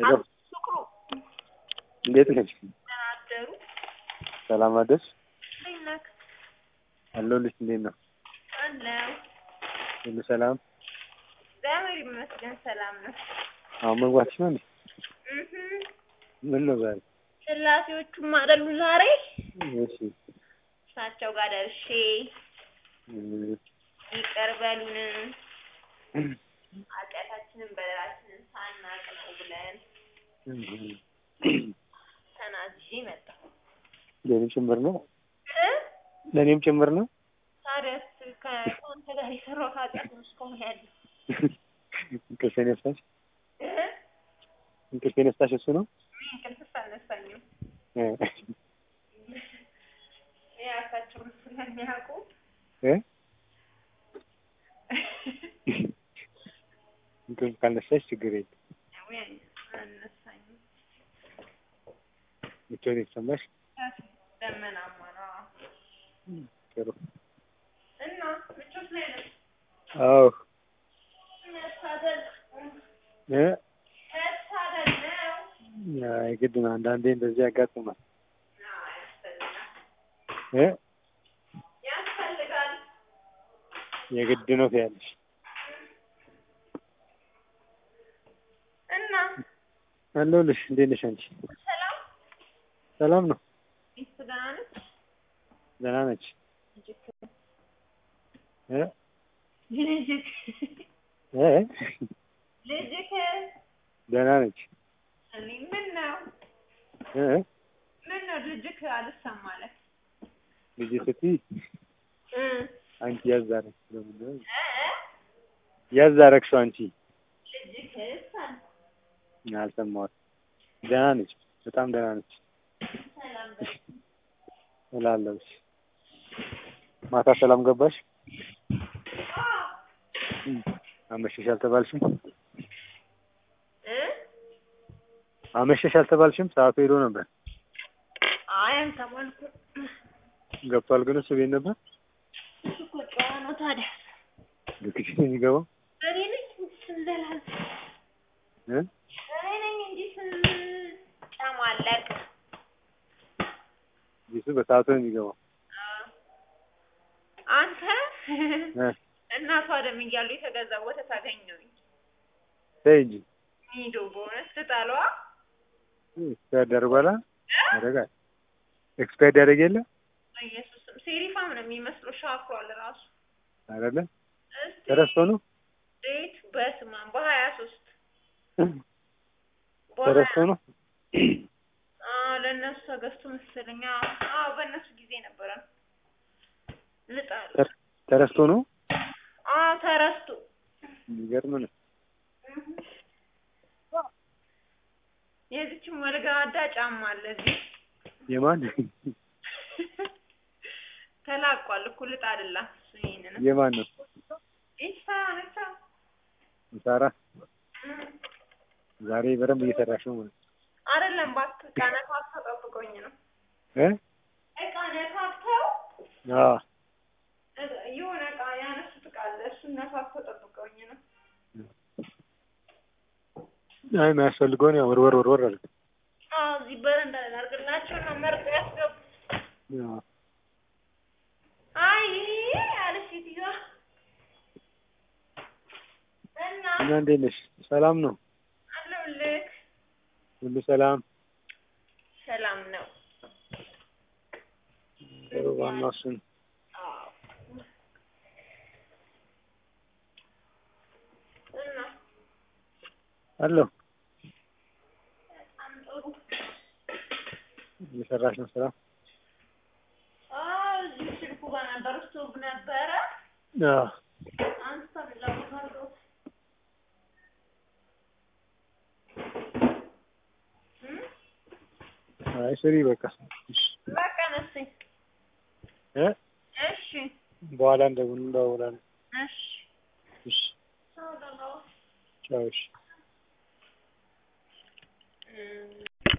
ሄሎ ፍቅሩ እንዴት ነሽ? ደህና አደሩ? ሰላም አደርሽ? እንዴት ነህ? አለሁልሽ። እንዴት ነው? አለሁ። ሁሉ ሰላም? እግዚአብሔር ይመስገን ሰላም ነው። አሁን መግባትሽ ነው እንዴ? እህ ምን ነው ዛሬ? ስላሴዎቹም አይደሉ ዛሬ እሺ እሳቸው ጋር ደርሼ እም፣ ይቅር በሉን ኃጢአታችንን በደላችንን ሳናቅ ነው ብለን እም፣ ተናዝዤ መጣሁ። ለእኔም ጭምር ነው? እ ለእኔም ጭምር ነው? ታዲያስ ከአንተ ጋር የሰራሁት ኃጢአት ነው እስካሁን ያለው እንቅልፍ የነሳሽ እ እንቅልፍ የነሳሽ እሱ ነው? እኔ እንቅልፍስ አልነሳኝም። እ የራሳቸውን ስለሚያውቁ እ እንቅልፍ ካልነሳሽ ችግር የለም። ወይ አልነሳኝም። ምቾት የተሰማሽ ደመናማ ነው ጥሩ። እና ምቾት ላይ ነው አዎ መታደል እ መታደል ነው። አይ ግድ ነው። አንዳንዴ እንደዚህ ያጋጥማል አዎ ያስፈልጋል እ ያስፈልጋል። የግድ ነው ትያለሽ። እና አለሁልሽ። እንዴት ነሽ አንቺ? ሰላም ሰላም ነው? ሚስት ደህና ነች? ደህና ነች? ልጅክ እ ልጅክ እ ልጅክ ደህና ነች? እኔ ምን ነው እ ምን ነው ልጅክ አልሰማ አለ ልጅ ስትይ እ አንቺ ያዝ አደረግሽ። ለምንድን ነው እ ያዝ አደረግሽው አንቺ? ልጅክስ አለ አልሰማሁትም። ደህና ነች፣ በጣም ደህና ነች ሰላም በል እላለሁ። እሺ። ማታ ሰላም ገባሽ? አዎ እም፣ አመሸሽ አልተባልሽም? እ አመሸሽ አልተባልሽም? ሰዓቱ ሄዶ ነበር። አይ አልተባልኩም። ገብቷል ግን እሱ ቤት ነበር። እሱ እኮ ጨዋ ነው ታዲያ ልክሽ የሚገባው እኔ ነኝ ስንዘላል እ እኔ ነኝ እንጂ ስንጨማለቅ እሱ በሰዓቱ ነው የሚገባው። አንተ እ እናቷ ደም እያሉ የተገዛ ወተት አገኘሁኝ ተይ እንጂ ኒዶ በእውነት ልጣሏ ኤክስፓየርድ ያደርጓላ ያደርጋል። ኤክስፓየርድ ያደርግ የለ ኢየሱስም ሴሪፋም ነው የሚመስለው ሻክሯል ራሱ አይደለ? እስቲ ተረስቶ ነው ዴት በስማም በሀያ ሶስት ተረስቶ ነው። ለእነሱ ተገዝቶ መሰለኝ አዎ አዎ በእነሱ ጊዜ ነበረ ልጣሉ ተር- ተረስቶ ነው። አዎ ተረስቶ የሚገርም ነው። የዚችም ወልጋዳ ጫማ አለ እዚህ የማን ተላቋል እኮ ልጥ አይደለም እሱ ይሄንን የማን ነው? ኢሳ ኢሳ ሳራ ዛሬ በደንብ እየሰራሽ ነው ማለት አይደለም እባክህ ዕቃ ነካክተው ጠብቀውኝ ነው እ ዕቃ ነካክተው አዎ እ- የሆነ ዕቃ ያነሱት ዕቃ አለ እሱን ነካክተው ጠብቀውኝ ነው አይ የሚያስፈልገውን ያው ወርወር ወርወር አለ። አዎ እዚህ በረንዳ ላይ ላድርግላቸው እና መርጦ ያስገቡ አዎ አይ አለች ሴትዮዋ እና እና እንዴት ነሽ? ሰላም ነው? አለሁልህ ሁሉ ሰላም? ሰላም ነው ጥሩ ዋናው እሱ ነው። አዎ እና አለሁ በጣም ጥሩ እየሰራሽ ነው ስራ? አዎ እዚህ ስልኩ ጋር ነበር ስቶቭ ነበረ አዎ አንስታ ሌላ ቦታ አድርገውት እም? አይ ስሪ በቃ እሺ በቃ ነስኝ እ እሺ በኋላ እንደውል እንደውላለን። እሺ እሺ አዎ ደህና ዋል። ቻው እሺ እም